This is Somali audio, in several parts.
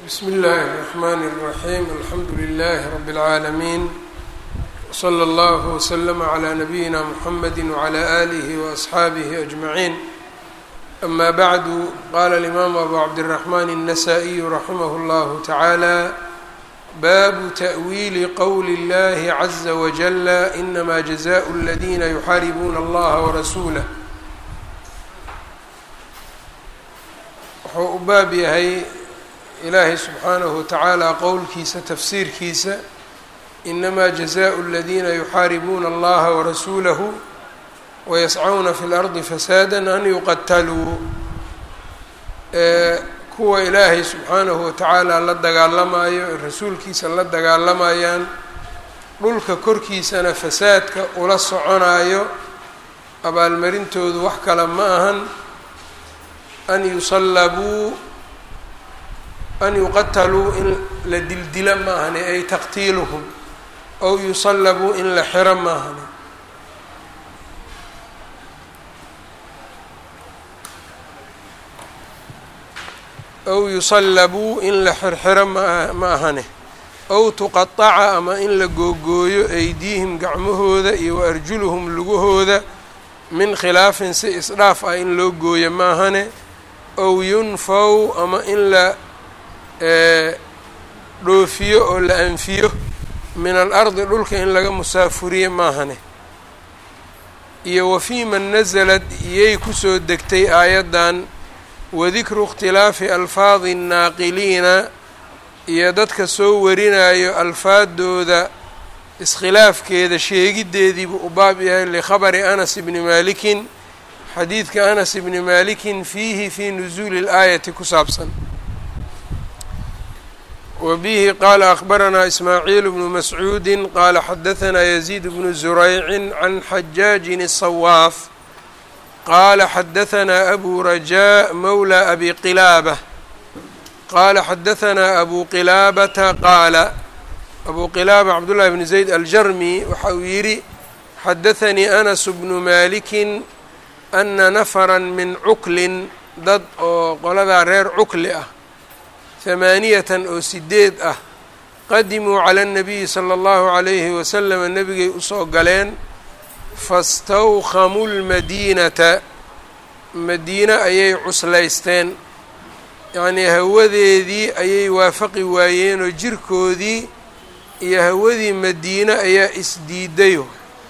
bsm اllh الرحmn الرaحيم alxamdu لlh رb العaalمين وslى اllه وslm عlى نbyina mحamd وعlى آlih وأصxaabih أجمعين أma bعd qala الإmam أbu cabdالرحmn النsائي رaximh اllah taعalى bab تأwيli qwl اllh عزa وجل إnma جزاء اldina يxaaribuna اllaha وrasulah wuxuu u baab yahay ilaahay subxaanahu watacaala qowlkiisa tafsiirkiisa inamaa jazaءu اladiina yuxaaribuuna allaha warasuulahu wayascawna fi اlardi fasaada an yuqataluu kuwa ilaahay subxaanahu watacaala la dagaalamayo ee rasuulkiisa la dagaalamayaan dhulka korkiisana fasaadka ula soconayo abaalmarintoodu wax kale ma ahan an yusallabuu an yuqataluu in la dildila maahane ay taqtiiluhum ow yusallabuu in la xiro maahane ow yusallabuu in la xirxiro ma ma ahane ow tuqataca ama in la googooyo aydiihim gacmahooda iyo wa arjuluhum lugahooda min khilaafin si isdhaaf ah in loo gooyo maahane ow yunfaw ama in la dhoofiyo oo la anfiyo min alardi dhulka in laga musaafuriye maahane iyo wa fii man nasalad iyay kusoo degtay aayaddan wadikru ikhtilaafi alfaadi nnaaqiliina iyo dadka soo warinayo alfaadooda iskhilaafkeeda sheegiddeediibuu u baab yahay likhabari anas ibni maalikin xadiidka anas ibni maalikin fiihi fii nusuuli اlaayati ku saabsan wa bihi qaala akhbaranaa ismaaciil bnu mascuudi qaala xadahanaa yaziid bnu zuraycin can xajaajin الsawaaf qaala xadahanaa abu rajaa mawla abi qilaabة qaala xadahanaa abu qilaabata qaala abu qilaaba cabdullahi bni zayd aljarmi waxa uu yidhi xadathanii anas bnu maalikin ana nafara min cuklin dad oo qoladaa reer cukli ah hamaaniyatan oo sideed ah qadimuu cala اnnabiyi sala allahu calayhi wasalama nebigay usoo galeen fastawkhamuu lmadiinata madiine ayay cuslaysteen yacnii hawadeedii ayay waafaqi waayeenoo jirkoodii iyo hawadii madiine ayaa isdiidayo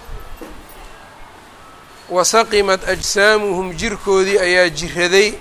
wasaqimat ajsaamuhum jirkoodii ayaa jiraday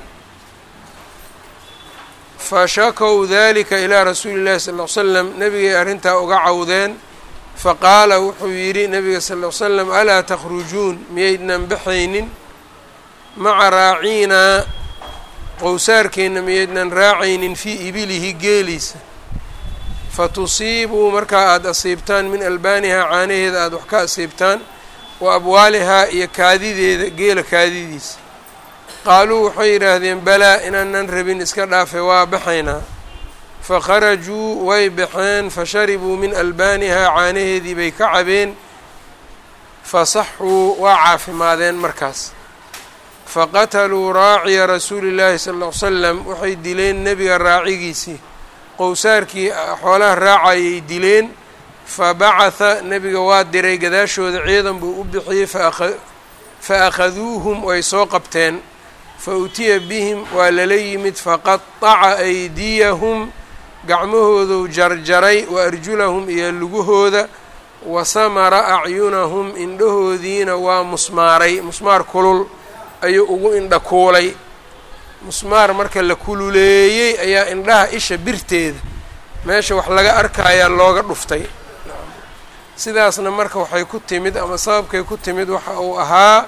fashakow dalika ilaa rasuuli llahi sal ll ly slam nebigay arrintaa uga cawdeen faqaala wuxuu yidhi nebiga sal ll ly slam alaa takhrujuun miyaydnan baxaynin maca raaciinaa qowsaarkeenna miyaydnan raacaynin fii ibilihi geeliisa fatusiibuu markaa aada asiibtaan min albaanihaa caanaheeda aada wax ka asiibtaan wa abwaalihaa iyo kaadideeda geela kaadidiisa qaaluu waxay yidhaahdeen balaa inaanan rabin iska dhaafe waa baxaynaa fakharajuu way baxeen fasharibuu min albaanihaa caanaheedii bay ka cabeen fasaxuu waa caafimaadeen markaas faqataluu raaciya rasuuli llaahi sala ll ly slam waxay dileen nebiga raacigiisii qowsaarkii xoolaha raacayay dileen fabacatha nebiga waa diray gadaashooda ciidan buu u bixiyey fa akhaduuhum way soo qabteen fa utiya bihim waa lala yimid faqataca aydiyahum gacmahooduu jarjaray wa arjulahum iyo lugahooda wa samara acyunahum indhahoodiina waa musmaaray musmaar kulul ayuu ugu indha kuulay musmaar marka la kululeeyey ayaa indhaha isha birteeda meesha wax laga arkayaa looga dhuftay sidaasna marka waxay ku timid ama sababkay ku timid waxa uu ahaa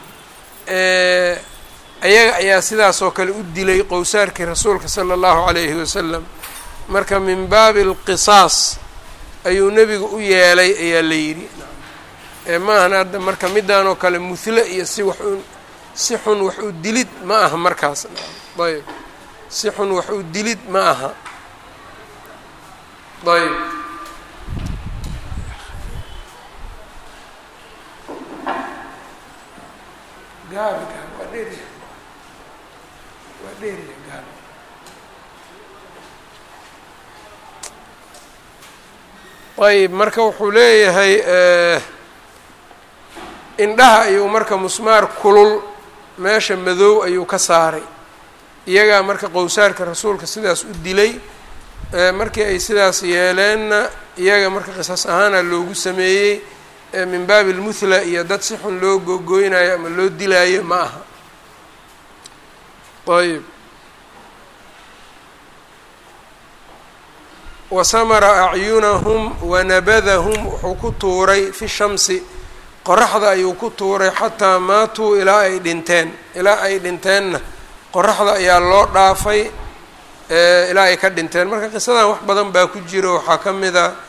ayaga ayaa sidaas oo kale u dilay qowsaarkii rasuulka sala allahu calayhi wasalam marka min baabi alqisaas ayuu nebigu u yeelay ayaa la yidhi maahan hadda marka midaan oo kale muhle iyo si wax u si xun wax u dilid ma aha markaas ayb si xun wax u dilid ma aha ayb gaabi gaabi waa dheerya waa dheerya gaabi ayb marka wuxuu leeyahay indhaha ayuu marka musmaar kulul meesha madow ayuu ka saaray iyagaa marka qowsaarka rasuulka sidaas u dilay markii ay sidaas yeeleenna iyaga marka qisas ahaana loogu sameeyey min baabi lmuthla iyo dad si xun loo googooynayo ama loo dilaayo ma aha ayb wasamara acyunahum wanabadahum wuxuu ku tuuray fi shamsi qoraxda ayuu ku tuuray xataa maatuu ilaa ay dhinteen ilaa ay dhinteenna qoraxda ayaa loo dhaafay ilaa ay ka dhinteen marka qisadan wax badan baa ku jiro waxaa ka mid a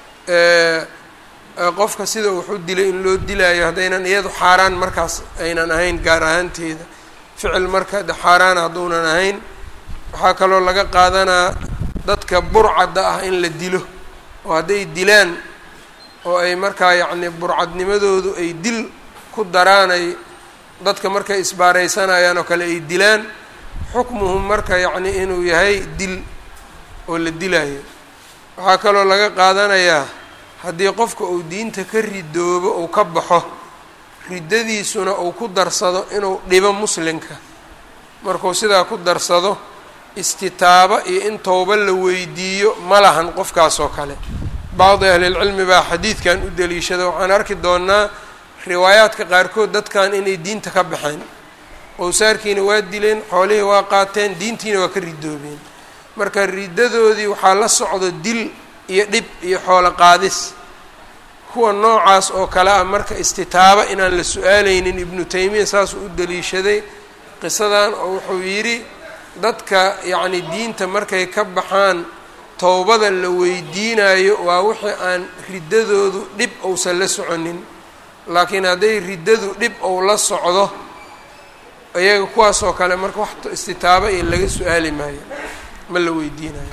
qofka sida wuxu dilay in loo dilaayo haddaynan iyadu xaaraan markaas aynan ahayn gaar ahaanteeda ficil marka de xaaraan hadduunan ahayn waxaa kaloo laga qaadanaa dadka burcadda ah in la dilo oo hadday dilaan oo ay markaa yacni burcadnimadoodu ay dil ku daraanay dadka markay isbaaraysanayaan oo kale ay dilaan xukmuhum marka yacni inuu yahay dil oo la dilaayo waxaa kaloo laga qaadanayaa haddii qofka uu diinta ka ridoobo uu ka baxo riddadiisuna uu ku darsado inuu dhibo muslimka markuu sidaa ku darsado istitaabo iyo in towba la weydiiyo ma lahan qofkaas oo kale bacdi ahlilcilmi baa xadiidkan u daliishada waxaan arki doonaa riwaayaadka qaarkood dadkan inay diinta ka baxeen qowsaarkiina waa dileen xoolihii waa qaateen diintiina waa ka ridoobeen marka riddadoodii waxaa la socdo dil iyo dhib iyo xoolo qaadis kuwa noocaas oo kale ah marka istitaabo inaan la su-aaleynin ibnu taymiya saasuu u daliishaday qisadan oo wuxuu yidhi dadka yacni diinta markay ka baxaan towbada la weydiinayo waa wixii aan riddadoodu dhib ousan la soconin laakiin hadday riddadu dhib ou la socdo iyaga kuwaas oo kale marka wax istitaabo iyo laga su-aali maayo ma la weydiinayo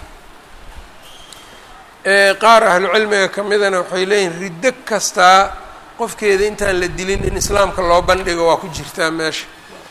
qaar ahlucilmiga ka midana waxay leeyihin riddo kastaa qofkeeda intaan la dilin in islaamka loo bandhigo waa ku jirtaa meesha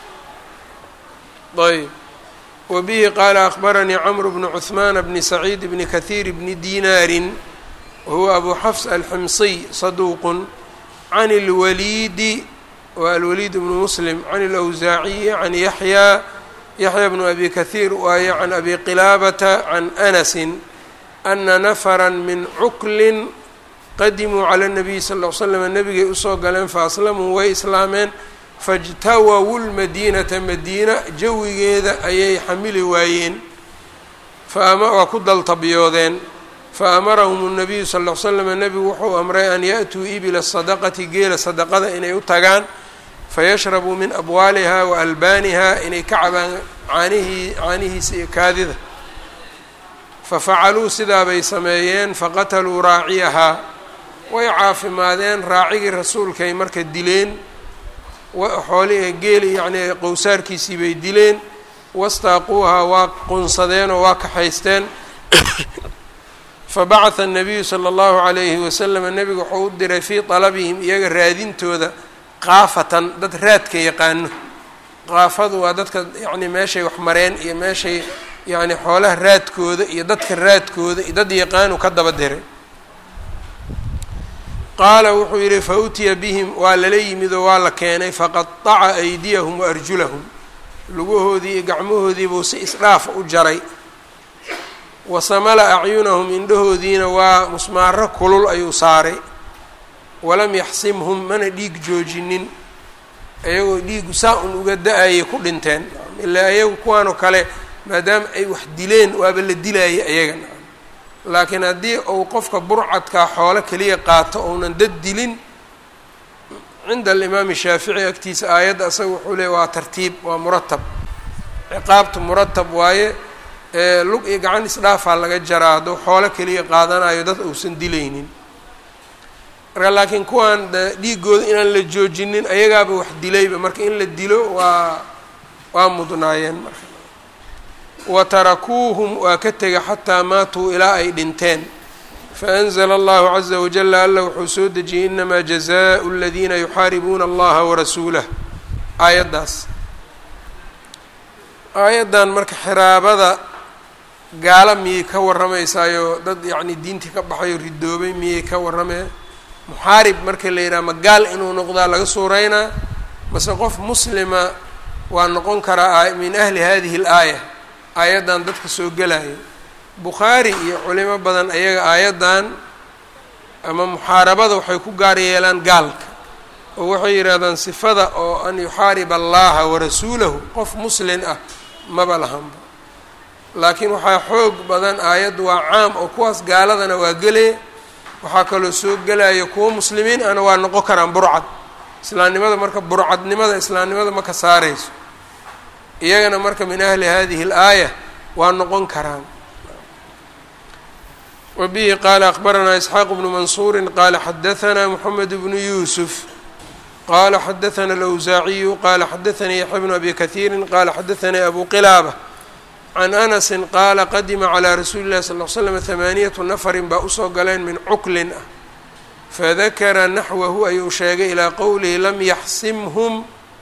ayb wbihi qaala akbaranii cmr bnu cثmaan bni saciid bni kahiir bni dinaarin wahuwa abu xafs alximsiy saduuq can اlwaliidi wa alwaliid bnu muslim can اlawsaaciyi can yaxya yaxya bnu abi kahiir waaye can abi qilaabata can anasi ana nafra min cuklin qadimuu calى الnabiy sal ll l slam nabigay usoo galeen faaslamuu way islaameen fاjtawawu lmadiinata madiina jawigeeda ayay xamili waayeen waa ku daltabyoodeen faamarahum الnabiyu sal ll slam nebigu wuxuu amray an yaأtuu ibila sadaqati geela sadaqada inay u tagaan fayashrabuu min abwaaliha wa albaaniha inay ka cabaan caanihii caanihiisa iyo kaadida fafacaluu sidaa bay sameeyeen faqataluu raaciyahaa way caafimaadeen raacigii rasuulkay marka dileen xooli geeli yacni qowsaarkiisii bay dileen wastaaquuhaa waa qunsadeen oo waa kaxaysteen fabacatha الnabiyu salى اllahu عalayhi waslama nebigu wuxuu u diray fii طalabihim iyaga raadintooda qaafatan dad raadka yaqaano qaafadu waa dadka yacni meeshay wax mareen iyo meeshay yacni xoolaha raadkooda iyo dadka raadkooda iyo dad yaqaanu ka daba diray qaala wuxuu yidhi fa utiya bihim waa lala yimid oo waa la keenay faqataca aydiyahum wa arjulahum lugahoodii iyo gacmahoodii buu si isdhaafa u jaray wasamala acyunahum indhahoodiina waa musmaaro kulul ayuu saaray walam yaxsimhum mana dhiig joojinin iyagoo dhiigu saa un uga da-ayay ku dhinteen ilaa iyagu kuwaanoo kale maadaama ay wax dileen waaba la dilayay ayaga laakiin haddii uu qofka burcadkaa xoolo keliya qaato ounan dad dilin cinda alimaami shaafici agtiisa aayadda asaga wuxuu leey waa tartiib waa muratab ciqaabtu muratab waaye lug iyo gacan isdhaafaa laga jaraa hadduu xoolo keliya qaadanayo dad uusan dilaynin marka laakiin kuwaan dhiigooda inaan la joojinin ayagaaba wax dilayba marka in la dilo waa waa mudnaayeen marka wa tarakuuhum waa ka tega xataa maatuu ilaa ay dhinteen faanzla allahu caza wajala alla wuxuu soo dejiyey inamaa jazaau aladiina yuxaaribuuna allaha warasuulah aayaddaas aayaddan marka xiraabada gaalo miyay ka warramaysaayo dad yacni diintii ka baxayo ridoobay miyay ka warramee muxaarib marka la yidhaha ma gaal inuu noqdaa laga suuraynaa mase qof muslima waa noqon karaa min ahli hadihi alaaya aayaddan dadka soo gelaya bukhaari iyo culimo badan ayaga aayaddan ama muxaarabada waxay ku gaar yeelaan gaalka oo waxay yidhahdaan sifada oo an yuxaariba allaha warasuulahu qof muslin ah maba lahanba laakiin waxaa xoog badan aayaddu waa caam oo kuwaas gaaladana waa gelee waxaa kaloo soo gelaya kuwo muslimiin ahna waa noqon karaan burcad islaamnimada marka burcadnimada islaamnimada ma ka saarayso iyagana marka min ahli hadihi alaaya waa noqon karaan wa bihi qaala akbaranaa isxaaq bnu mansuuri qaala xadahanaa moxamed bnu yuusuf qala xadaثna اlأwsaaciyu qala xadaثanii yaxya bnu abi kahiiri qala xadaثanii abu qilaaba can anasi qaala qadima calىa rasuuli اllahi sal ll slam hamaaniyatu nafarin baa usoo galeen min cuklin ah fadakara naxwahu ayuu sheegay ilaa qowlihi lam yaxsimhum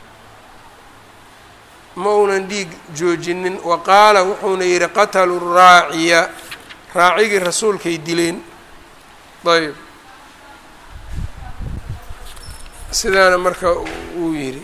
ma uunan dhiig joojinin wa qaala wuxuuna yihi qataluu raaciya raacigii rasuulkay dileen ayb sidaana marka uu yidhi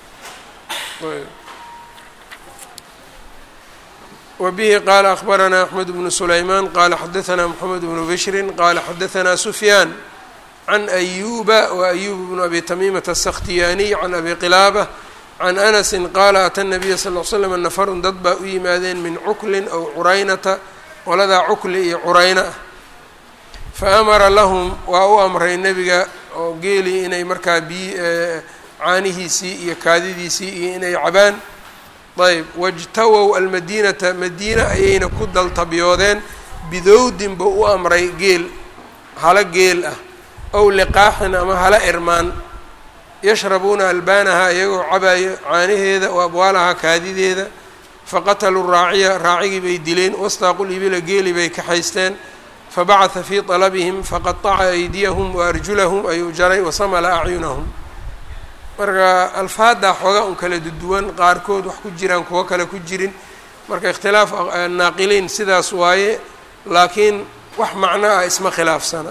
wa bihi qaala akbaranaa axmed bnu sulaymaan qaala xadaثanaa moxamed bnu bishrin qaala xadaثanaa sufyaan can ayuba wa ayub bnu abi tamiimata aلsakhtiyaaniy can abi qilaaba can anasi qaala ata nabiya sal l slam nafarun dad baa u yimaadeen min cuklin aw curaynata qoladaa cukli iyo curayna ah faamara lahum waa u amray nebiga oo geeli inay markaa biy caanihiisii iyo kaadidiisii iyo inay cabaan ayb wajtawow almadiinata madiina ayayna ku daltabyoodeen bidowdin buu u amray geel hala geel ah ow liqaaxin ama hala irmaan yashrabuuna albaanaha iyagoo cabayo caanaheeda wa abwaalaha kaadideeda faqataluu raaciya raacigii bay dileen wastaaqul ibila geeli bay kaxaysteen fabacata fii طalabihim faqaطaca aydiyahum waarjulahum ayuu jaray wasamala acyunahum marka alfaaddaa xoogaa un kala duduwan qaarkood wax ku jiraan kuwo kale ku jirin marka ikhtilaaf naaqiliin sidaas waaye laakiin wax macno ah isma khilaafsana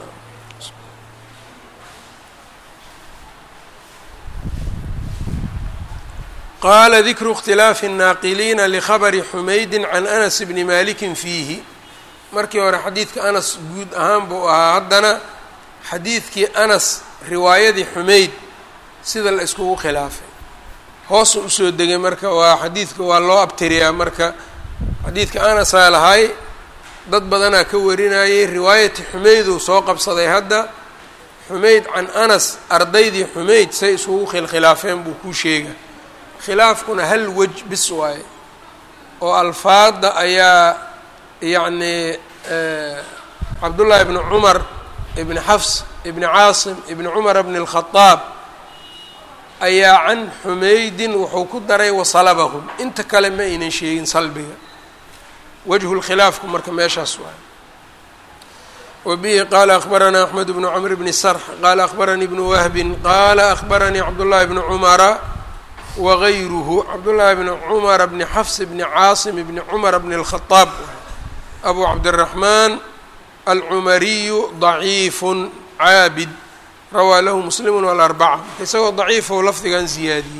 qaala dikru اkhtilaafi الnaaqiliina likhabri xumaydi can anas bni maliki fiihi markii hore xadiidka anas guud ahaan buu ahaa haddana xadiidkii anas riwaayadii xumayd sida la iskugu khilaafay hoosu usoo degay marka waa xadiidka waa loo abtiriyaa marka xadiidka anasaa lahay dad badanaa ka warinayay riwaayati xumayduu soo qabsaday hadda xumayd can anas ardaydii xumayd say iskugu khilkhilaafeen buu kuu sheega khilaafkuna hal wej bis waaye oo alfaadda ayaa yacni cabdullaahi ibni cumar ibni xafs ibni caasim ibni cumar bni اlkhadaab ayaa can xumaydin wuxuu ku daray wasalabahum inta kale ma aynan sheegin salbiga wajhu lkhilaafku marka meeshaas waay wabihi qaala akbaranaa axmed bnu cmr bni sarx qaala akbaranii bnu wahbin qaala akbaranii cabdullaahi bni cumara wagayruhu cabdullaahi bni cumara bni xafs bni caasim bni cumara bni اlkhadaab abu cabdiraxmaan alcumariyu daciifun caabid rawaa lahu muslimu walarbaca isagoo daciifow lafdigan ziyaadiyey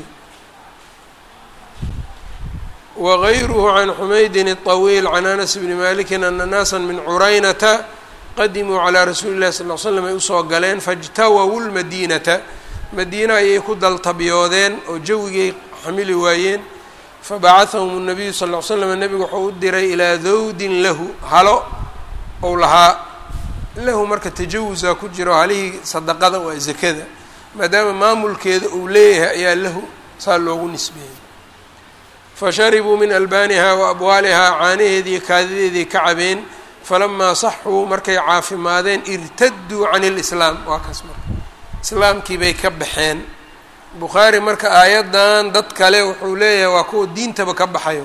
wagayruhu can xumaydin الطawiil can anas bni maliki ana naasa min curaynata qadimuu calىa rasuuli اllahi sal l slam ay usoo galeen faاjtawawu lmadiinata madiina ayay ku daltabyoodeen oo jawigay xamili waayeen fabacahahum الnabiyu sal ll slam nebigu wuxuu u diray ilaa dawdin lahu halo ou lahaa lahu marka tajawusaa ku jiro halihii sadaqada waa zakada maadaama maamulkeeda uu leeyahay ayaa lahu saa loogu nisbeeyey fasharibuu min albaaniha wa abwaalihaa caanaheedii kaadideedii ka cabeen falamaa saxuu markay caafimaadeen irtaduu can ilislaam waa kaas marka islaamkii bay ka baxeen bukhaari marka aayaddan dad kale wuxuu leeyahay waa kuwa diintaba ka baxayo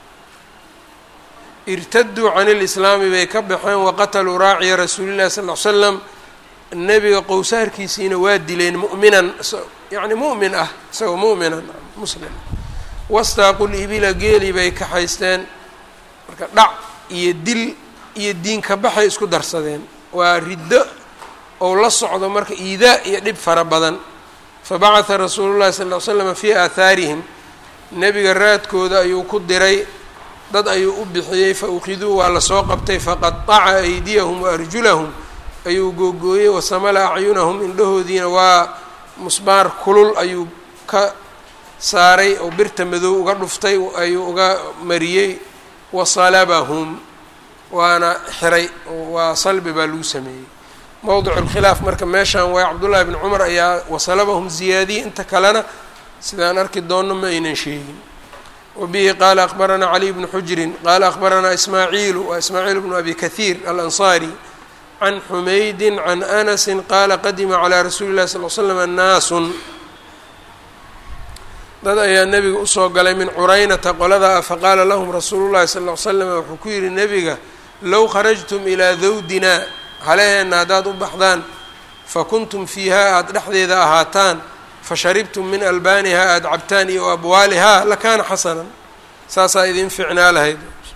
irtaduu can ilislaami bay ka baxeen waqataluu raaciya rasuuli llahi sal l slam nebiga qowsaarkiisiina waa dileen mu'minan yacni mu'min ah isagoo mu'minan muslim wastaaqul ibila geeli bay kaxaysteen marka dhac iyo dil iyo diinka baxay isku darsadeen waa riddo ou la socdo marka iidaa iyo dhib fara badan fabacatha rasuulu llahi sal ll slam fii aahaarihim nebiga raadkooda ayuu ku diray dad ayuu u bixiyey fa ukhiduu waa lasoo qabtay faqataca aydiyahum wa arjulahum ayuu googooyey wasamala acyunahum indhahoodiina waa musbaar kulul ayuu ka saaray oo birta madow uga dhuftay ayuu uga mariyey wasalabahum waana xiray waa salbi baa lagu sameeyey mowdicu lkhilaaf marka meeshan waa cabdullaahi bn cumar ayaa wasalabahum ziyaadiyey inta kalena sidaan arki doonno ma aynan sheegin wabihi qaala akbaranaa caliy bnu xujrin qaala akbaranaa ismaaciilu waa ismaaciil bnu abi kahiir alansaari can xumaydin can anasi qaala qadima calaa rasuuli llahi sal l slam naasun dad ayaa nebiga usoo galay min curaynata qolada ah faqaala lahum rasuulu llahi sal l slam wuxuu ku yidhi nebiga low kharajtum ilaa dawdina haleheenna haddaad u baxdaan fa kuntum fiihaa aada dhexdeeda ahaataan fa sharibtum min albaanihaa aada cabtaan iyo abwaalihaa lakaana xasanan saasaa idin ficnaa lahayd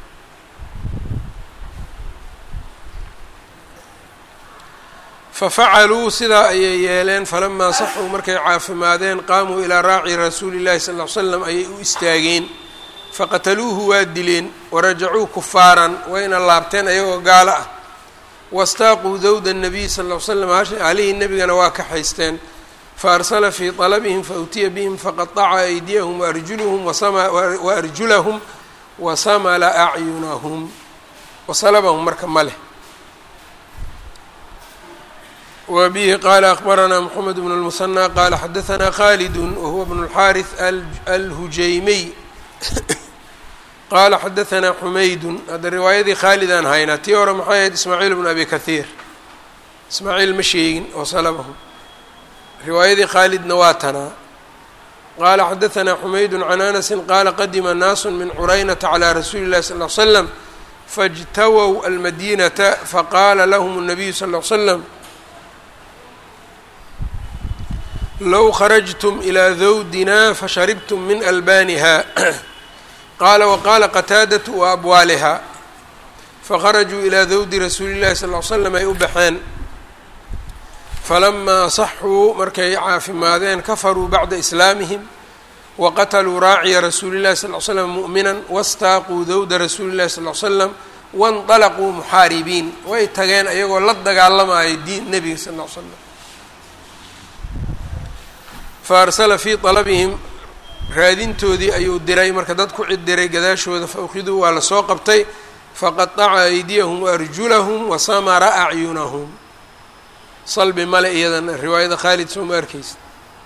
fafacaluu sidaa ayay yeeleen falamaa saxuu markay caafimaadeen qaamuu ilaa raaci rasuuli llahi sal ll ly slam ayay u istaageen faqataluuhu waa dileen warajacuu kufaaran wayna laabteen ayagoo gaalo ah wastaaquu dawda nabiy sal ll ly slam halihii nebigana waa kaxaysteen faarsala fii طalabihim fautiya bihim faqaطaca aydiyahum waarjuluhum waarjulahum wasamala acyunahum wasalabahum marka ma leh wbihi qala akbaranaa mxamed bn اlmusanى qala xadaanaa khalidu wahuwa bn اlxariث alhujaymiy qala xadaanaa xumaydun hadda riwaayadii khaalidaan haynaa tii hore maxay ahayd ismaaciil bn abi kahiir ismaaciil ma sheegin oo salabahu riwaayadii khaalidna waa tanaa qala xadaanaa xumaydu can anasi qala qadima naasu min curaynata calى rasuuli اlahi sal ly slam faاjtawow almadinata faqala lahm الnabiyu sal ly slam low kharajtum ilaa dawdina fasharibtum min albaaniha qaala waqaala qataadatu wa abwaaliha fakharajuu ilaa dawdi rasuuli llahi sal ly slam ay u baxeen falamaa saxuu markay caafimaadeen kafaruu bacda islaamihim waqataluu raaciya rasuuli llahi sal ly slam mu'minan wastaaquu dawda rasuuli llahi sal ly slam waاnطalaquu muxaaribiin way tageen ayagoo la dagaalamaya diin nebiga sal ly slam faarsala fii طalabihim raadintoodii ayuu diray marka dad ku cid diray gadaashooda faukiduu waa lasoo qabtay faqaطaca aydiyahum waarjulahum wasamara acyunahum salbi male iyadana riwaayada khaalid soo ma arkeysa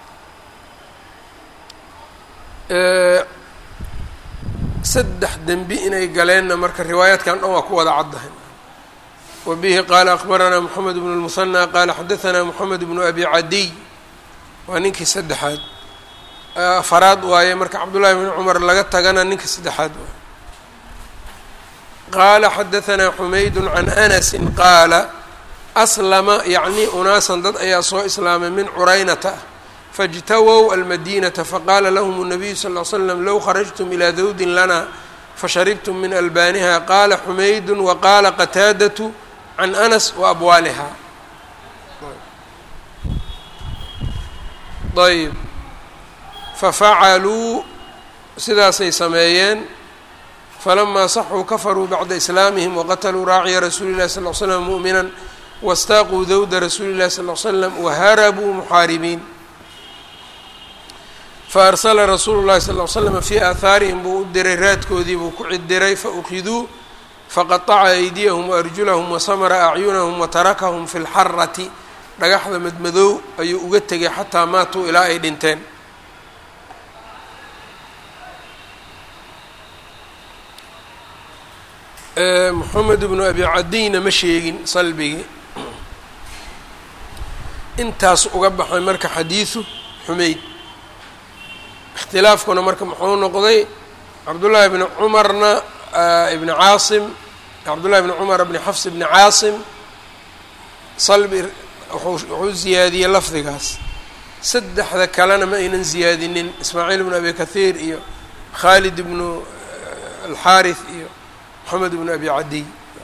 saddex dembi inay galeenna marka riwaayaadkan dhan waa ku wada caddahay wa bihi qaala akbaranaa moxamed bnu اlmusanى qaala xadaanaa moxamed bnu abi cadiy waa ninkii saddexaad afaraad waaye marka cabdullahi bn cumar laga tagana ninka saddexaad waaye qaala xadaanaa xumaydu can anasi qaala aslama yacni unaasan dad ayaa soo islaamay min curaynata ah faاjtawow almadinata faqaala lahm الnabiyu sal ly slam low kharajtum ilaa dawdin lana fasharibtum min albaaniha qaala xumaydu waqaala qataadatu can anas waabwaaliha ayb fafacaluu sidaasay sameeyeen falamaa saxuu kafaruu bacda islaamihim waqataluu raaciya rasuuli llahi sal l slam mu'mina wastaaquu dawda rasuuli llahi sal l slam waharabuu muxaaribiin faarsala rasuulu llahi sal l slama fii aahaarihim buu u diray raadkoodii buu ku cidiray faukiduu faqaطaca aydiyahum waarjulahum wasamara acyunahum watarakahum fi lxarati dhagaxda madmadow ayuu uga tegay xataa maatuu ilaa ay dhinteen moxamed bnu abi cadiyna ma sheegin salbigii intaas uga baxay marka xadiidu xumeyd ikhtilaafkuna marka muxuu noqday cabdullaahi bni cumarna ibni caasim cabdullahi bni cumar bni xafs bni caasim salbi wuxuu ziyaadiyey lafdigaas saddexda kalena ma aynan ziyaadinin ismaaciil bnu abi kahiir iyo khaalid ibnu alxaarith iyo moxamed bnu abi cadiy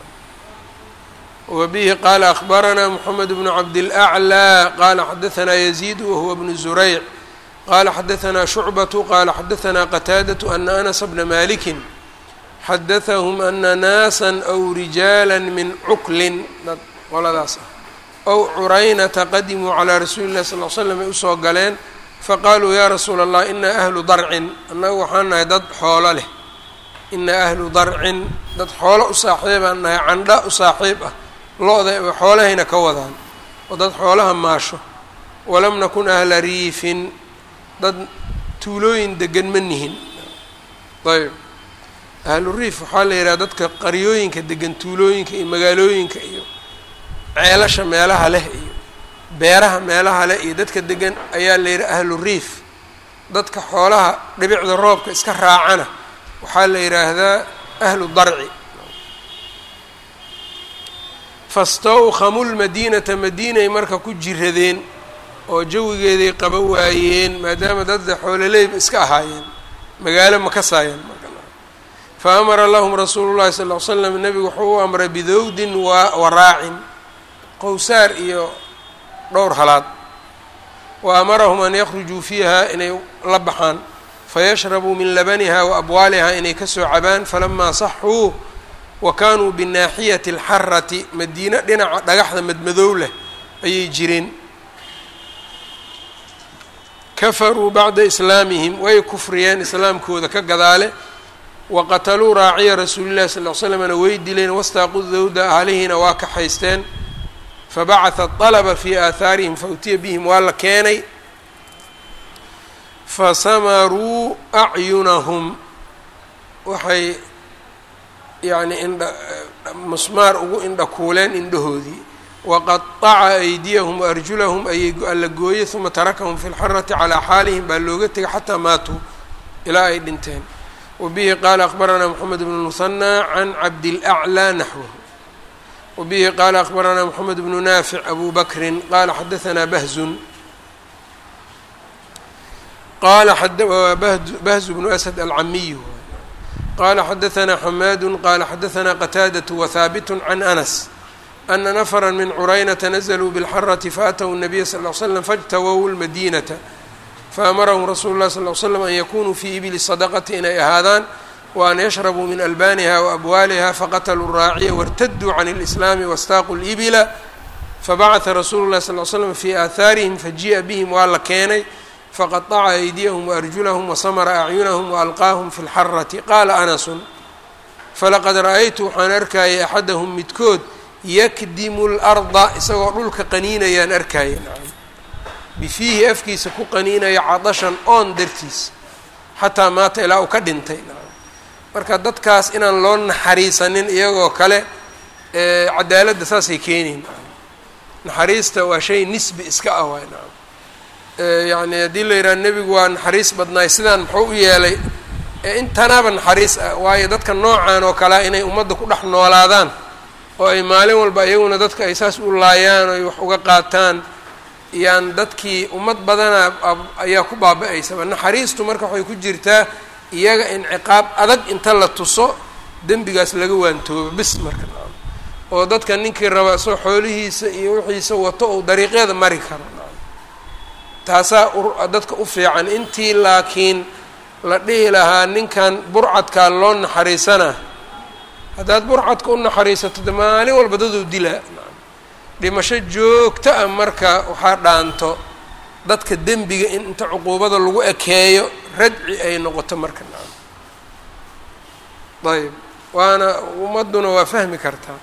wa bihi qaala akhbaranaa moxamed bnu cabdilأclى qaala xadaanaa yaziid wahuwa bnu zurayc qaala xadaanaa shucbatu qaala xadaanaa qataadaةu ana anasa bna maliki xadaثahum ana naasa aw rijaala min cuklin dad qoladaas ah ow curaynata qadimuu calىa rasuuli اllahi sal l slam ay usoo galeen faqaaluu yaa rasuula allah inaa ahlu darcin annagu waxaan nahay dad xoolo leh inaa ahlu darcin dad xoolo u saaxiibaan nahay candha u saaxiib ah lo-da xoolahayna ka wadaan oo dad xoolaha maasho walam nakun ahla riifin dad tuulooyin degan ma nihin ayb ahlu riif waxaa la yidhaha dadka qaryooyinka degan tuulooyinka iyo magaalooyinka iyo ceelasha meelaha leh iyo beeraha meelaha leh iyo dadka degan ayaa la yidhaha ahlu riif dadka xoolaha dhibicda roobka iska raacana waxaa la yidhaahdaa ahlu darci fastawkhamu lmadiinata madiinay marka ku jiradeen oo jawigeeday qaba waayeen maadaama dadda xoololeyba iska ahaayeen magaalo ma kasaayeen fa amara lahum rasuulu llahi sal ll ly slam nebigu wuxuu u amray bidowdin wa waraacin qowsaar iyo dhowr halaad wa amarahum an yakhrujuu fiiha inay la baxaan fayashrabuu min labaniha wa abwaaliha inay kasoo cabaan falamaa saxuu wa kaanuu binaaxiyati alxarati madiine dhinaca dhagaxda madmadow leh ayay jireen kafaruu bacda islaamihim way kufriyeen islaamkooda ka gadaale wa qataluu raaciya rasuulillahi sal ly slamna way dileen wastaaqu dawda ahlihiina waa kaxaysteen fabacatha alaba fii aahaarihim fautiya bihim waa la keenay fasamaruu acyunahum waxay yacni indha musmaar ugu indhakuuleen indhahoodii waqataca aydiyahum waarjulahum ayay alla gooyey uma tarakahum fi lxarati calaa xaalihim baa looga tegay xataa maatuu ilaa ay dhinteen wa bihi qaala akhbaranaa moxamed bnu muhanaa can cabdilaclaa naxwahu wa bihi qaala akhbaranaa moxamed bnu naafic abu bakrin qaala xadaanaa bahzun qala bahzu bnu asad alcamiyu qala xadaanaa xamaadu qala xadaanaa qataadaة wahaabitu can anas ana nafra min curaynata nazluu bاlxarati faatw الnabiya sal ly slam faاjtawow اlmadinata faamarahum rasuulu اlahi sal ly slam an yakunuu fii ibili sadaqati inay ahaadaan wa an yashrabuu min albaniha waabwaaliha faqatluu raaciya wartaduu can اlislaami wastaaquu اlibila fabacaثa rasuulu اlahi sal ly slam fii aahaarihim fajii'a bihim waa la keenay faqaطaca aydiyahum waarjulahum wasamara acyunahum waalqaahum fi lxarati qaala anasun falaqad ra-aytu waxaan arkayay axadahum midkood yakdimu larda isagoo dhulka qaniinayaan arkaya bifiihi afkiisa ku qaniinaya cadashan oon dartiis xataa maata ilaa uu ka dhintay marka dadkaas inaan loo naxariisanin iyagoo kale cadaaladda saasay keenayn naxariista waa shay nisbi iska ah waay yacni haddii la yidhaha nebigu waa naxariis badnaay sidaan muxuu u yeelay intanaaba naxariis ah waayo dadka noocan oo kalea inay ummadda ku dhex noolaadaan oo ay maalin walba iyaguna dadka ay saas u laayaan oo ay wax uga qaataan yaan dadkii ummad badana ayaa ku baaba-aysaba naxariistu marka waxay ku jirtaa iyaga in ciqaab adag inta la tuso dembigaas laga waantoobo bis marka oo dadka ninkii raba soo xoolihiisa iyo wixiisa wato ou dariiqyada mari karo taasaa dadka u fiican intii laakiin la dhihi lahaa ninkan burcadkaa loo naxariisana haddaad burcadka u naxariisato de maalin walba daduu dilaa dhimasho joogto ah marka waxaa dhaanto dadka dembiga in inta cuquubada lagu ekeeyo radci ay noqoto marka ayb waana ummadduna waa fahmi kartaa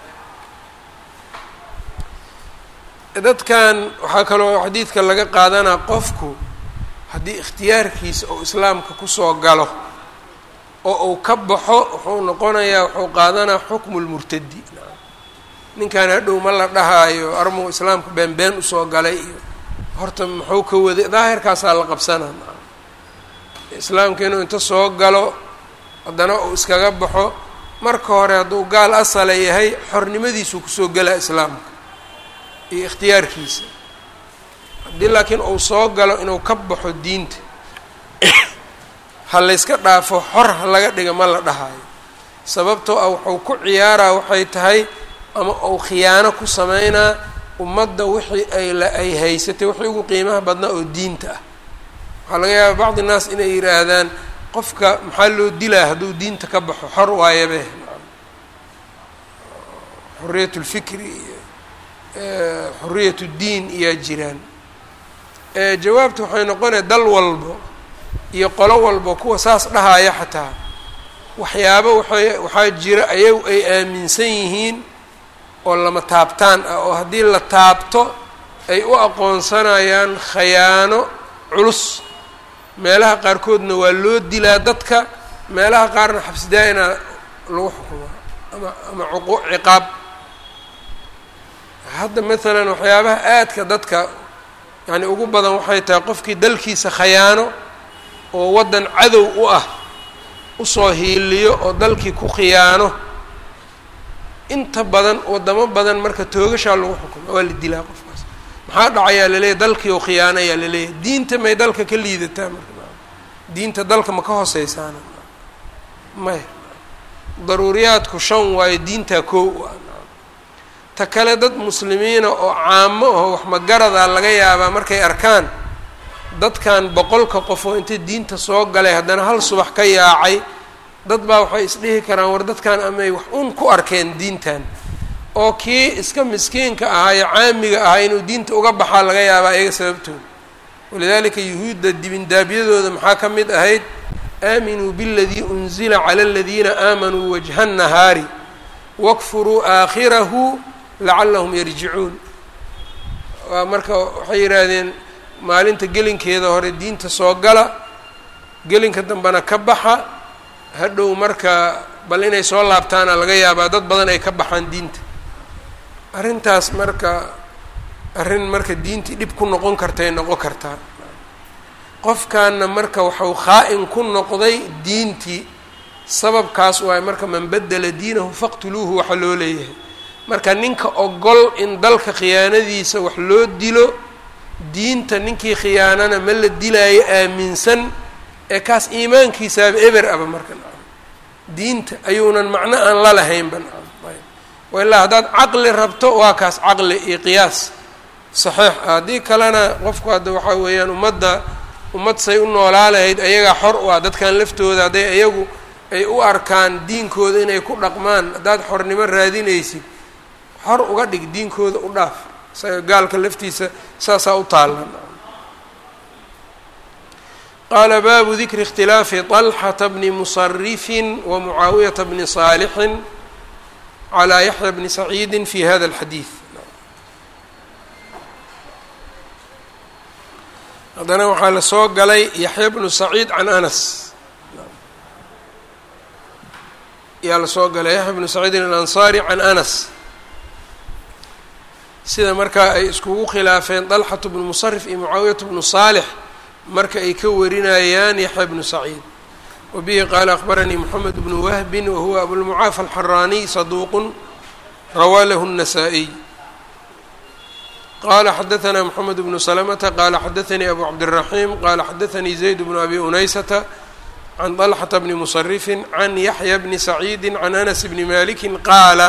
dadkan waxaa kaloo xadiidka laga qaadanaa qofku haddii ikhtiyaarkiisa oo islaamka kusoo galo oo uu ka baxo wuxuu noqonayaa wuxuu qaadanaa xukmu lmurtadi ninkan hadhow ma la dhahaayo armuu islaamka been been usoo galay iyo horta muxuu ka waday daahirkaasaa la qabsanaa islaamka inuu inta soo galo haddana uu iskaga baxo marka hore hadduu gaal asala yahay xornimadiisuu kusoo galaa islaamka iyo ikhtiyaarkiisa haddii laakiin uu soo galo inuu ka baxo diinta ha layska dhaafo xor ha laga dhiga ma la dhahayo sababtoo ah wuxuu ku ciyaaraa waxay tahay ama uu khiyaano ku sameynaa ummadda wixii ay ay haysatay wixii ugu qiimaha badnaa oo diinta ah waxaa laga yaabaa bacdi naas inay yidhaahdaan qofka maxaa loo dilaa hadduu diinta ka baxo xor waayabe xuriyat lfikri iyo xuriyat ddiin iyaa jiraan jawaabta waxay noqonaya dal walbo iyo qolo walbo kuwa saas dhahaya xataa waxyaabo waxay waxaa jira ayagu ay aaminsan yihiin oo lama taabtaan ah oo haddii la taabto ay u aqoonsanayaan khayaano culus meelaha qaarkoodna waa loo dilaa dadka meelaha qaarna xabsidaa-ina lagu xukumaa ama ama cuqu ciqaab hadda maalan waxyaabaha aadka dadka yacni ugu badan waxay tahay qofkii dalkiisa khayaano oo waddan cadow u ah usoo hiiliyo oo dalkii ku khiyaano inta badan waddamo badan marka toogashaa lagu xukuma waa la dilaa qofkaas maxaa dhacayaa laleeyahy dalkii oo khiyaano ayaa laleeyahay diinta may dalka ka liidataa marka diinta dalka ma ka hooseysaana maya daruuriyaadku shan waayo diintaa koo ah ta kale dad muslimiina oo caamo aho wax magaradaa laga yaabaa markay arkaan dadkan boqolka qof oo intay diinta soo galay haddana hal subax ka yaacay dad baa waxay isdhihi karaan war dadkan amay wax un ku arkeen diintan oo kii iska miskiinka ahaa ee caamiga ahaa inuu diinta uga baxaa laga yaabaa iyaga sababtooda walidaalika yuhuudda dibindaabyadooda maxaa ka mid ahayd aaminuu biاladii unzila cala aladiina aamanuu wajha الnahaari wakfuruu aakhirahu lacalahum yarjicuun waa marka waxay yidhaahdeen maalinta gelinkeeda hore diinta soo gala gelinka dambena ka baxa hadhow marka bal inay soo laabtaana laga yaabaa dad badan ay ka baxaan diinta arrintaas marka arrin marka diintii dhib ku noqon kartay noqon kartaa qofkaana marka waxau khaa-in ku noqday diintii sababkaas waayo marka man bedela diinahu faqtuluuhu waxa loo leeyahay marka ninka ogol in dalka khiyaanadiisa wax loo dilo diinta ninkii khiyaanana ma la dilaayo aaminsan ee kaas iimaankiisaaba eber aba marka diinta ayuunan macno aan la lahaynba ilaa haddaad caqli rabto waa kaas caqli iyo qiyaas saxiix ah haddii kalena qofku hadda waxaa weeyaan ummadda ummad say u noolaa lahayd ayagaa xor u ah dadkan laftooda hadday ayagu ay u arkaan diinkooda inay ku dhaqmaan haddaad xornimo raadinaysid xor uga dhig diinkooda u dhaaf isaga gaalka laftiisa saasaa u taallan qaala baabu dikri اkhtilaafi طalxata bni musarifin wa mucaawiyata bni saalixin calى yaxya bni saciidi fi hada اlxadiid haddana waxaa la soo galay yaxya bnu saciid can anas yaa la soo galay yaxya bnu saciidin alansaari can anas sida markaa ay iskugu khilaafeen dalxatu bnu musarif iyo mucaawiyatu bnu saalix marka ay ka warinayaan yaxya bnu saciid wa bihi qaala akhbaranii moxamed bnu wahbin wahuwa abulmucaafa alxaraaniy saduuqun rawaa lahu الnasaa-iy qala xadaثna mxamed bnu slmta qala xadaثanii abu cabdالraxim qala xadaثanii zayd bnu abi unaysata can طalxata bni musarifi can yaxya bni saciidi can anas bni maliki qaala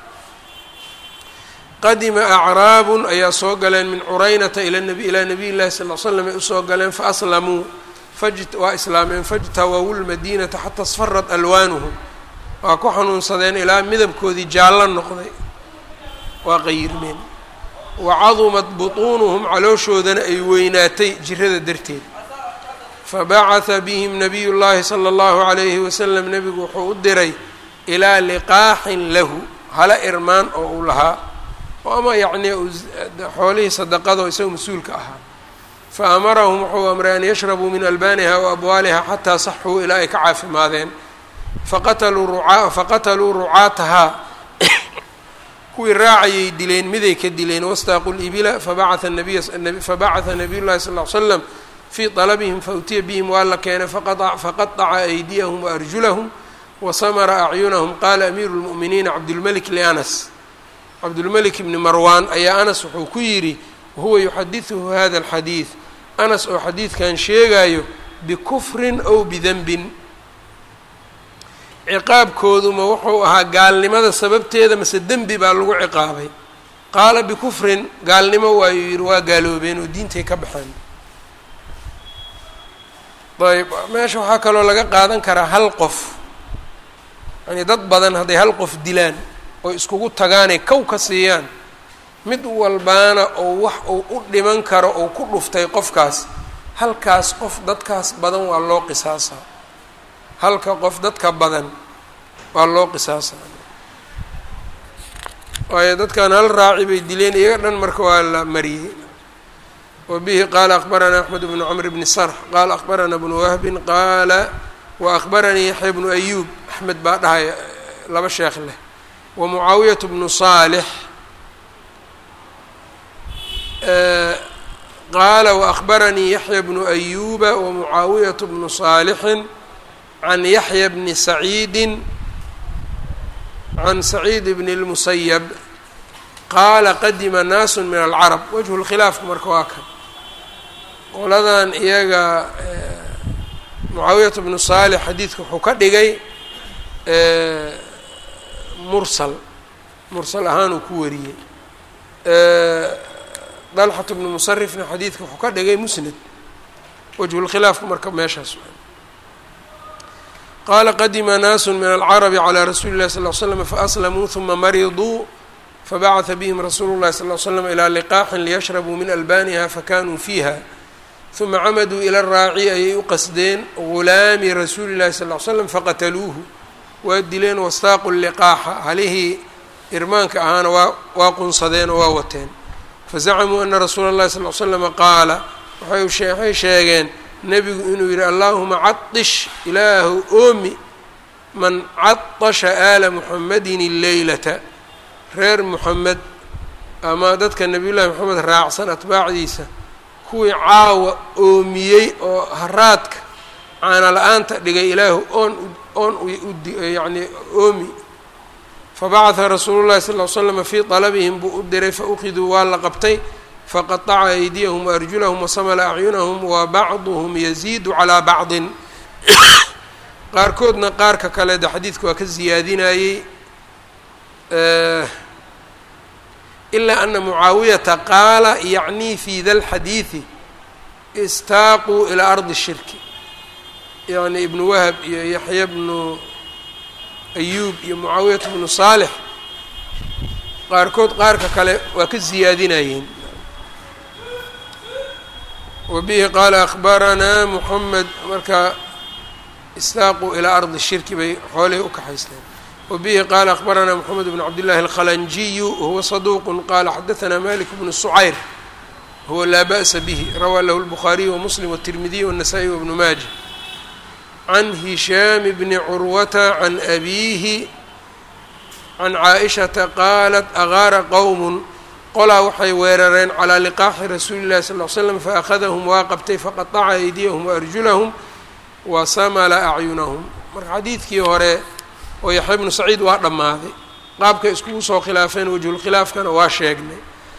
qadima acraabu ayaa soo galeen min curaynata ilaa nabiy llahi sal l slam ay usoo galeen faaslamuu waa islaameen fajtawawu lmadinata xata sfarat alwaanuhum waa ku xanuunsadeen ilaa midabkoodii jaallo noqday waa qayirmeen wacadumat butuunuhum calooshoodana ay weynaatay jirada darteed fabacatha bihim nabiyu llaahi sala allahu calayhi wasalam nebigu wuxuu u diray ilaa liqaaxin lahu hala irmaan oo uu lahaa oo ama yacnii xoolihii sadaqado isagoo mas-uulka ahaa fa amarahum wuxuu amray an yashrabuu min albaaniha wa abwaaliha xataa saxuu ilaa ay ka caafimaadeen faqataluu rucaa faqataluu rucaatahaa kuwii raacayay dileen miday ka dileen wastaaqu libila fabacaa nabiy fabacatha nabiy llahi sal l slam fii طalabihim fautiya bihim waa la keenay faqaطaca aydiyahum waarjulahum wasamara acyunahum qaala amiiru اlmu'miniina cabdulmelik lianas cabdulmelik ibni marwan ayaa anas wuxuu ku yidhi wahuwa yuxadiثuhu hada اlxadiid anas oo xadiidkan sheegayo bikufrin ow bidenbin ciqaabkooduma wuxuu ahaa gaalnimada sababteeda mase dembi baa lagu ciqaabay qaala bikufrin gaalnimo waayuu yidhi waa gaaloobeen oo diintay ka baxeen ayb meesha waxaa kaloo laga qaadan karaa hal qof yani dad badan hadday hal qof dilaan oo iskugu tagaanay kow ka siiyaan mid walbaana oo wax uu u dhiman karo oo ku dhuftay qofkaas halkaas qof dadkaas badan waa loo qisaasaa halka qof dadka badan waa loo qisaasaa waayo dadkan hal raaci bay dileen iyaga dhan marka waa la mariyey wa bihi qaala akbaranaa axmed bnu cmr bni sarx qaala akbaranaa bnu wahbin qaala wa akbaranii yaxya bnu ayuub axmed baa dhahaya laba sheekh leh wa mucaawiyat bnu saalix qaala waakbaranii yaxya bnu ayuuba wa mucaawiyat bnu saalixin can yaxya bni saciidin can saciid bni اlmusayab qaala qadima naasu min alcarab wajhu lkhilaafku marka waa kan qoladan iyaga mucaawiyat bnu saalix xadiidka wuxuu ka dhigay mursal mursal ahaan uu ku wariyey dalxat bnu musarifna xadiidka wuxuu ka dhigay musnad wajhulkhilaafku marka meeshaas qaala qadima naasu min alcarabi calى rasuuli اllahi sal l slam faaslamuu huma mariduu fabacata bihim rasuulu llahi sal l slam ilaa liqaaxin liyashrabuu min albaniha fakanuu fiiha huma camaduu ila raaci ayay u qasdeen gulaami rasuuli llahi sal l slam faqataluuhu waa dileen wastaaqu liqaaxa halihii irmaanka ahaana waa waa qunsadeen oo waa wateen fazacamuu ana rasuula اllahi sal l slama qaala waxay sheegeen nebigu inuu yidhi allaahuma cadish ilaahu oomi man cadasha aala muxamadin alleylata reer muxamed ama dadka nebiyullahi moxamed raacsan atbaacdiisa kuwii caawa oomiyey oo haraadka caana la-aanta dhigay ilaahu oon oon yani oomi fabacatha rasuulu llahi sal l slama fii dalabihim buu u diray faukiduu waa la qabtay faqaطaca aydiyahum waarjulahum wasamla acyunahum wa bacduhum yaziidu calaa bacdin qaarkoodna qaarka kale de xadiidka waa ka ziyaadinayey ilaa ana mucaawiyata qaala yacnii fi da lxadiidi istaaquu ilaa ardi shirki yani ibnu wahab iyo yaxya bnu ayuub iyo mucaawiyat bnu saalix qaarkood qaarka kale waa ka ziyaadinayeen wabihi qaala akbaranaa moxamed marka istaaquu ilaa ardi shirki bay xoolihii u kaxaysteen wabihi qaala akbaranaa moxamed bn cabdillahi alkhalanjiyu wahuwa saduuqu qaala xadaanaa malik bnu sucayr huwa laa ba'sa bihi rawaa lahu lbukhaariyu wamuslim wاtirmidiy wالnasaa-i wabnu maaja can hishaam bni curwata can abiihi can caaishata qaalat agaara qowm qolaa waxay weerareen calaa liqaaxi rasuuli llahi sal l slam faأkhadahum waa qabtay faqaطaca aydiyahum waarjulahum wasamala acyunahum marka xadiidkii hore oo yaxya bnu saciid waa dhammaaday qaabkay iskugu soo khilaafeen wajhulkhilaafkana waa sheegnay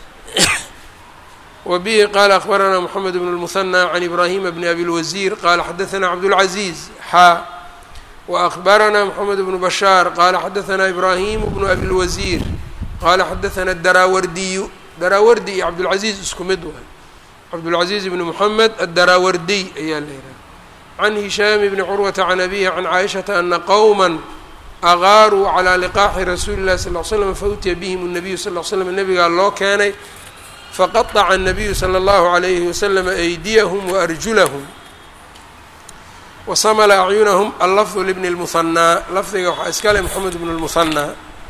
wa bihi qaala akbaranaa moxamed bn اlmuhanى can ibraahima bni abi lwasiir qaala xadaanaa cabdاlcaziiz xaa waakbaranaa moxamed bnu bashaar qaala xadaanaa ibraahimu bnu abi lwasiir qaala xadaanaa daraawardiyu daraawardi iyo cabdulcaziiz isku mid waay cabdulcaziiz bni moxamed adaraawardiy ayaa la yidhaha can hishaami bni curwata can abihi can caaishata ana qowma agaaruu calaa liqaaxi rasuuli llahi sal l slam fautiya bihim الnabiyu sal l slam nebigaa loo keenay faqaطaca الnabiyu salى اllahu عalayhi waslama aydiyahum waarjulahum wasamla acyunahum allafdu libni اlmuhanaa lafdiga waxaa iskale moxamed bnu اlmuhanaa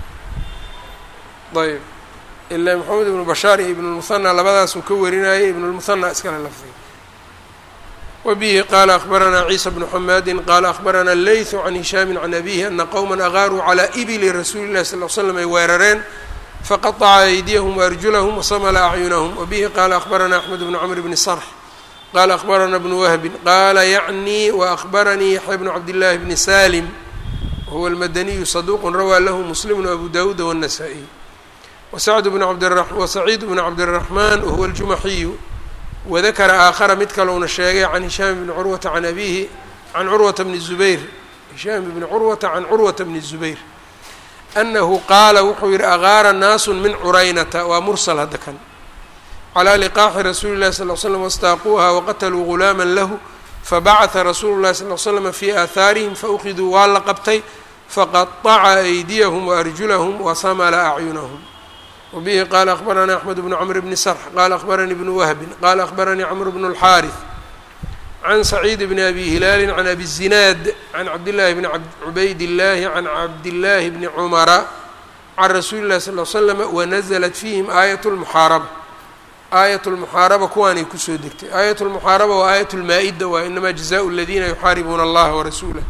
ayb ilaa moxamed ibnu bashaar iyo ibn اlmuhanaa labadaasuu ka warinayay ibn اlmuhanaa iskale lafdiga wbihi qaala akbaranaa ciisa bnu xamaadi qaala akbaranaa leytu can hishaami can abihi ana qowma agaaruu calaa ibili rasuuli llahi sal l slam ay weerareen faqaطca aydiyahum waarjulahum wasamla acyunahum wabihi qaala akbaranaa axmed bnu cmr bni sarx qaala akbaranaa bnu wahbin qaala yacnii waakbaranii yaxya bnu cabdillaahi bni salim wahuwa almadaniyu saduuq rawaa lahu muslimu abu dawuuda wالnasaa-iy wasaciid bnu cabdiraxmaan wahuwa aljumaxiyu wadakara aakhara mid kalouna sheegay can hishaam bni curwata can abihi can curwata bni zubayr hishaam ibni curwata can curwata bni zubayr anahu qaala wuxuu yihi agaara naasu min curaynata waa mursal hadda kan calىa liqaaxi rasuuli llahi sal l slam wastaaquuha waqataluu gulaama lahu fabacaثa rasuulu llahi sal l slama fi aahaarihim faukiduu waa la qabtay faqaطaca aydiyahum waarjulahum wasamla acyunahum wbihi qala akbaranii axmed bnu cmr bni sarx qala akbaranii bnu wahbin qala akbaranii cmr bn اlxaariث can saciid bni abi hilaali can abi zinaad can cabdillahi bni cubayd اllahi can cabdillaahi bni cumara can rasuuli llahi sal l slama wanazlat fiihim aayat lmuxaaraba aayat lmuxaaraba kuwaanay kusoo degtay aayat lmuxaaraba waa aayat lmaa-ida waa inamaa jazaءu اladina yuxaaribuuna allaha warasuulah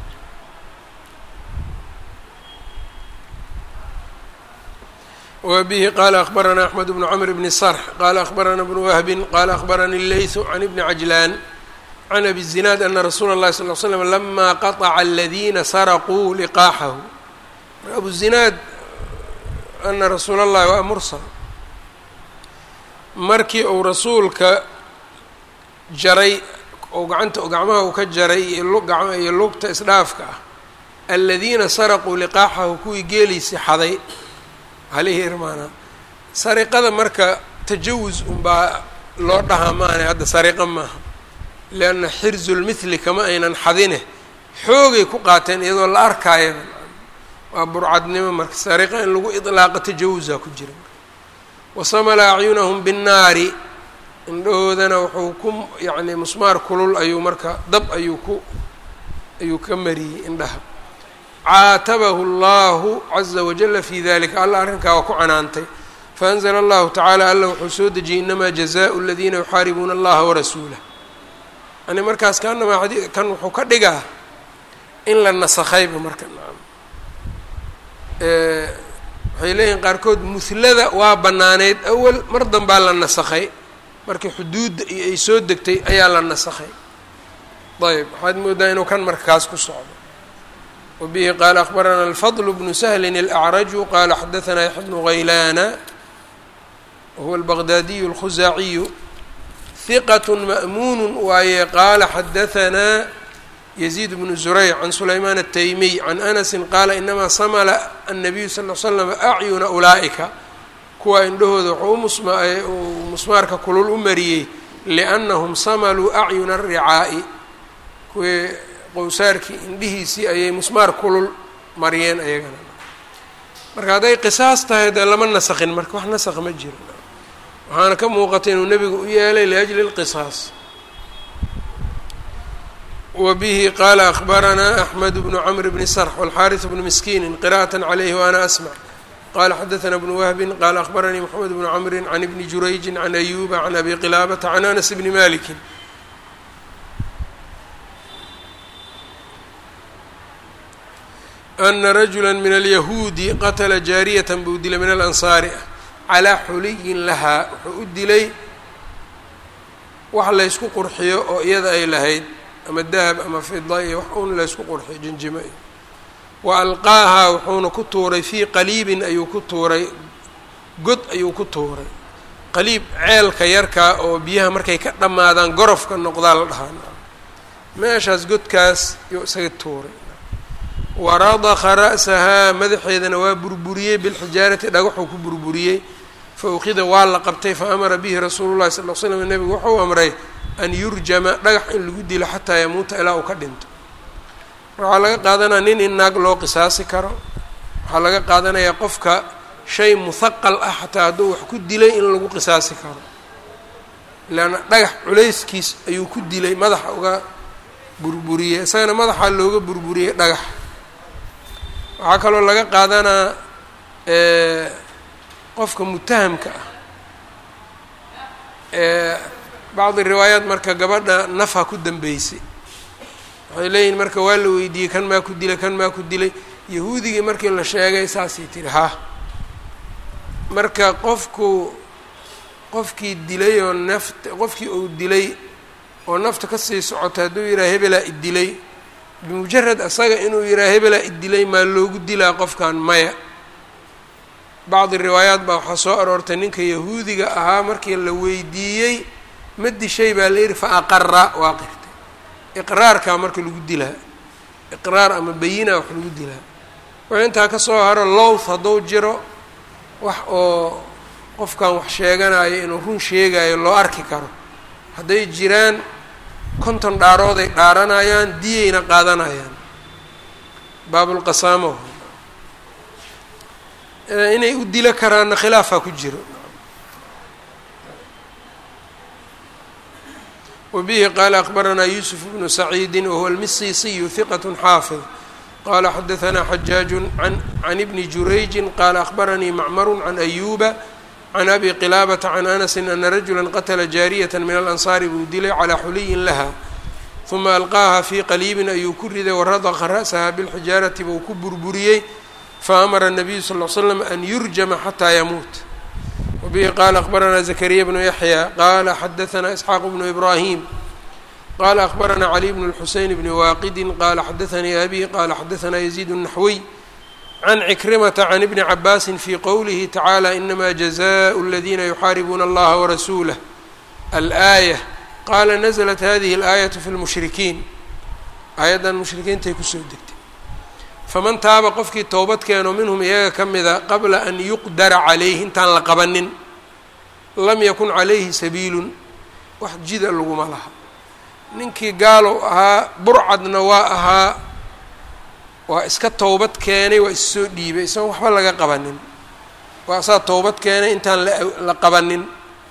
wbihi qala akbarana axmed bnu cmr bni sarx qala akbarana bnu wahbin qala akbarani leysu can ibni cajlaan can abi zinaad ana rasuula اllahi sal l slam lama qaطca aladina saraquu liqaaxahu abu zinaad ana rasuula اllahi waa mursal markii uu rasuulka jaray ou gacanta gacmaha uu ka jaray iyo lugta isdhaafka ah aladiina saraquu liqaaxahu kuwii geeliisi xaday halihii irmaanaa sariqada marka tajawus unbaa loo dhahaa maahane hadda sariqa maaha lianna xirzulmithli kama aynan xadine xoogay ku qaateen iyadoo la arkaayaba waa burcadnimo marka sariqa in lagu idlaaqo tajawusaa ku jira wasamala acyunahum binnaari indhahoodana wuxuu ku yacni musmaar kulul ayuu marka dab ayuu ku ayuu ka mariyey indhaha caatabahu allahu caza wajala fi dalika alla arrinkaa waa ku canaantay faanzla allahu tacaala alla wuxuu soo dejiyey inamaa jazaءu اladiina yuxaaribuuna allaha warasuulah yani markaas kaanamaa kan wuxuu ka dhigaa in la nasakhayba marka naam waxay leeyihin qaarkood muhlada waa banaaneyd awal mar danbaa la nasakhay markii xuduudda iyo ay soo degtay ayaa la nasakhay ayb waxaad moodaa inuu kan marka kaas ku socdo wbihi qala akbarana alfadl bnu sahlin alacraju qala xadaثna yaxya bnu ghaylana wahuwa albaqdaadiyu اlkhuzaaciyu hiqat ma'muun waaye qaala xadaثna yaziid bnu zurayc can sulayman الtaymiy can anasi qaala inamaa samla الnabiyu sal l slam acyuna ulaa'ika kuwa indhahooda wuxuu u musmaarka kulul u mariyey liannahum samaluu acyuna الricaa'i kuwii qowsaarkii indhihiisii ayay musmaar kulul mariyeen ayagana marka hadday qisaas tahay dee lama nasakhin marka wax nasakh ma jiro waxaana ka muuqata inuu nebigu u yeelay liajli اlqisaas wa bihi qaala akbaranaa axmed bnu cmr bni sarx wاlxaariث bnu miskiini qira'aة عalayhi waana asmع qala xadaثna bnu wahbin qala akbaranii mxamed bnu cmri can ibni jurayji can ayuba can abi qilaabata can anas bni maliki ana rajula min alyahuudi qatla jaariyata buu dilay min alansaari ah calaa xuliyin lahaa wuxuu u dilay wax laysku qurxiyo oo iyada ay lahayd ama dahab ama fida iyo wax un laysku qurxiyo jinjimo iyo wa alqaahaa wuxuuna ku tuuray fii qaliibin ayuu ku tuuray god ayuu ku tuuray qaliib ceelka yarkaa oo biyaha markay ka dhammaadaan gorofka noqdaa la dhahaa meeshaas godkaas yuu isaga tuuray waradakha ra'sahaa madaxeedana waa burburiyey bilxijaarati dhagaxuu ku burburiyey fa ukhida waa la qabtay fa amara bihi rasuulu llahi sal l slam nebigu wuxuu amray an yurjama dhagax in lagu dilo xataa yamuuta ilaa uu ka dhinto waxaa laga qaadanaya nin in naag loo qisaasi karo waxaa laga qaadanayaa qofka shay muhaqal ah xataa hadduu wax ku dilay in lagu qisaasi karo leanna dhagax culayskiis ayuu ku dilay madaxa uga burburiyey isagana madaxaa looga burburiyey dhagax waxaa kaloo laga qaadanaa qofka mutahamka ah bacdi riwaayaat marka gabadha nafa ku dambeysay waxay leeyihin marka waa la weydiiyey kan maa ku dilay kan maa ku dilay yahuudigii markii la sheegay saasay tiri ha marka qofku qofkii dilay oo nafta qofkii uu dilay oo nafta kasii socota hadduu yidhaha hebelaa idilay bimujarad asaga inuu yidhaha hebelaa idilay maa loogu dilaa qofkan maya bacdi riwaayaat baa waxaa soo aroortay ninka yahuudiga ahaa markii la weydiiyey ma dishay baa la yidhi fa aqara waa qirtay iqraarkaa marka lagu dilaa iqraar ama bayina wax lagu dilaa wixii intaa ka soo haro lowth hadduu jiro wax oo qofkan wax sheeganayo inuu run sheegayo loo arki karo hadday jiraan konton dhaarooday dhaaranayaan diyayna qaadanayaan baabulqasaamo inay u dilo karaanna khilaafaa ku jiro wbihi qala akbaranaa yusuf bnu saciidi wahuwa almisisiyu hiqat xaafid qala xadaanaa xajaaju can ibni jurayji qala akbaranii macmaru can ayuba can abi qilaabata can anasi ana rajula qatla jaariyata min alansaari buu dilay calaa xuliyin laha huma alqaaha fii qaliibin ayuu ku riday waradaqa ra'saha bilxijaarati buu ku burburiyey faamara الnabiyu sal l slam an yurjama xataa yamuut wbihi qala akbaranaa zakariya bnu yaxya qala xadaanaa isxaaq bnu ibrahim qala akbaranaa cali bn اlxuseyn bni waaqidi qala xadaanii abi qala xadaanaa yaziid الnaxwiy can cikrimata can ibni cabaasi fi qowlihi tacaalى inama jazaء اladina yuxaaribuuna allaha warasuulah alآayة qala naزlat hadihi اlآayaة fi lmushrikiin aayaddan mushrikiintay kusoo degtay faman taaba qofkii towbad keeno minhum iyaga ka mida qabla an yuqdara calayhi intaan la qabanin lam yakun calayhi sabiilun wax jida laguma laha ninkii gaalow ahaa burcadna waa ahaa waa iska towbad keenay waa issoo dhiibay isagoon waxba laga qabanin waa saa towbad keenay intaan la qabanin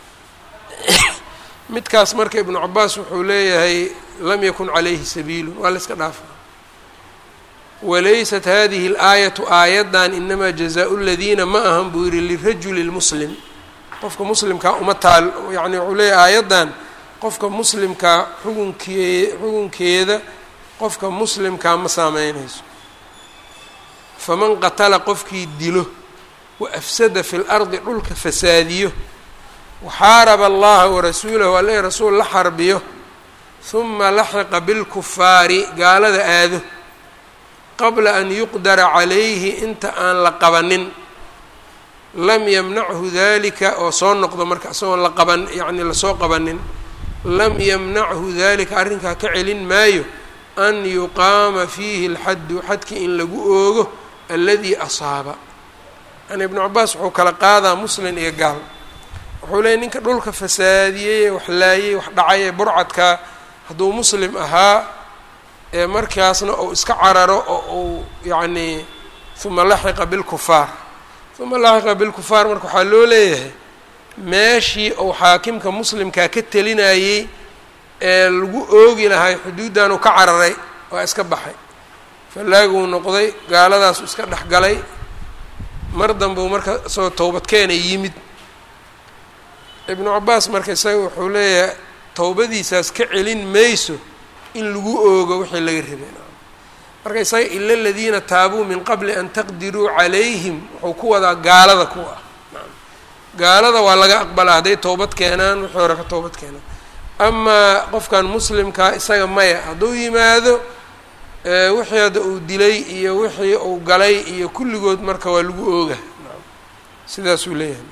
midkaas marka ibnu cabaas wuxuu leeyahay lam yakun calayhi sabiilun waa la iska dhaafa walaysat hadihi اlaayatu aayaddan inamaa jazaau ladiina ma ahan buu yihi lirajuli lmuslim qofka muslimkaa uma taal yani wuxuu leeyahy aayaddan qofka muslimkaa xukunkee xukunkeeda qofka muslimkaa ma saameynayso faman qatala qofkii dilo wa afsada fi lardi dhulka fasaadiyo waxaaraba allaha warasuulahu alle rasuul la xarbiyo huma laxiqa bilkufaari gaalada aado qabla an yuqdara calayhi inta aan la qabanin lam yamnachu dalika oo soo noqdo marka isagoon la qaban yacni lasoo qabanin lam yamnachu dalika arrinkaa ka celin maayo an yuqaama fiihi alxaddu xadkii in lagu oogo aladii asaaba yani ibnu cabaas wuxuu kala qaadaa muslin iyo gaal wuxuu leeyay ninka dhulka fasaadiyey wax laayey wax dhacay ee burcadka hadduu muslim ahaa ee markaasna uu iska cararo oo uu yacnii uma laxiqa bilkufaar uma laxiqa bilkufaar marka waxaa loo leeyahay meeshii uu xaakimka muslimkaa ka telinayey ee lagu oogi lahay xuduuddan uu ka cararay waa iska baxay fallaaguu noqday gaaladaasu iska dhex galay mar dambeu marka isagoo towbadkeena yimid ibnu cabaas marka isaga wuxuu leeyahay towbadiisaas ka celin mayso in lagu oogo wixii laga rabay marka isaga ila aladiina taabuu min qabli an taqdiruu calayhim wuxuu ku wadaa gaalada ku ah gaalada waa laga aqbalaa hadday towbad keenaan wixii hore ka towbad keenaan amaa qofkan muslimkaa isaga maya hadduu yimaado wixii hadda uu dilay iyo wixii uu galay iyo kulligood marka waa lagu ooga sidaasuu leeyahay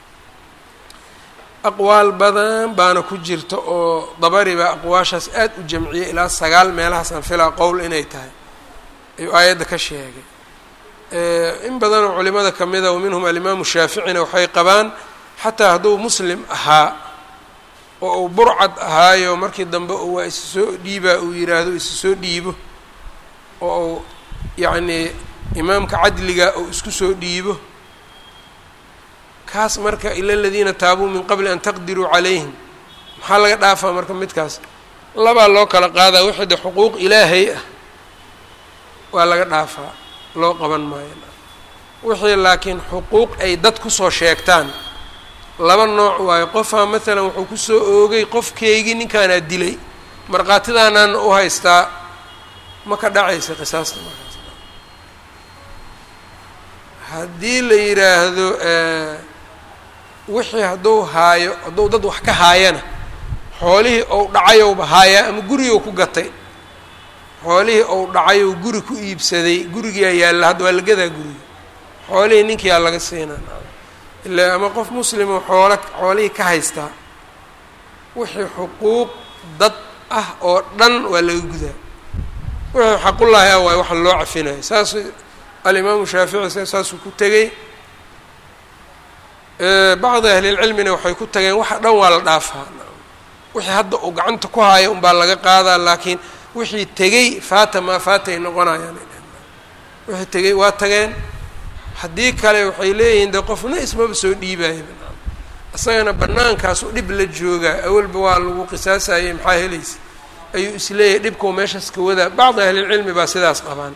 aqwaal badan baana ku jirta oo dabari baa aqwaashaas aad u jamciyay ilaa sagaal meelahaasaan filaa qowl inay tahay ayuu aayadda ka sheegay in badanoo culimada ka mida wa minhum alimaamu shaaficina waxay qabaan xataa hadduu muslim ahaa oo uu burcad ahaayo markii dambe waa isa soo dhiibaa uu yidhaahdo isa soo dhiibo oo uu yacnii imaamka cadliga uu isku soo dhiibo kaas marka ila aladiina taabuu min qabli an taqdiruu calayhim maxaa laga dhaafaa marka midkaas labaa loo kala qaadaa wixii de xuquuq ilaahay ah waa laga dhaafaa loo qaban maayo wixii laakiin xuquuq ay dad kusoo sheegtaan laba nooc waayo qofaa maalan wuxuu kusoo oogay qofkeygii ninkaanaa dilay markhaatidaanaana u haystaa ma ka dhacaysa qisaasta markaas haddii la yidhaahdo wixii hadduu haayo hadduu dad wax ka haayana xoolihii ou dhacayowba haayaa ama gurigou ku gatay xoolihii ou dhacayou guri ku iibsaday gurigiyaa yaalla hadda waa lagadaa guriga xoolihii ninkiyaa laga siinaa ilaa ama qof muslimo xoolo xoolihii ka haystaa wixii xuquuq dad ah oo dhan waa laga gudaa wuxuu xaqullaahi ah waay waxa loo cafinayo saas alimaamu shaafici saasuu ku tegey bacdi ahlilcilmina waxay ku tageen waxa dhan waa la dhaafaa wixii hadda uu gacanta ku haayo unbaa laga qaadaa laakiin wixii tegey faata maa faatay noqonayaan wixii tegey waa tageen haddii kale waxay leeyihiin de qofna ismaba soo dhiibaayo isagana bannaankaasu dhib la joogaa awalba waa lagu qisaasayay maxaa helaysa ayuu isleeyahay dhibkau meeshaas ka wadaa bacdi ahlilcilmi baa sidaas qabaan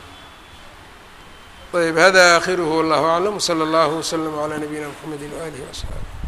ayb hada aakhiruhu wallahu aclam wsala allahu wslama calaa nabiyina mxamedi waaalihi waasxaabi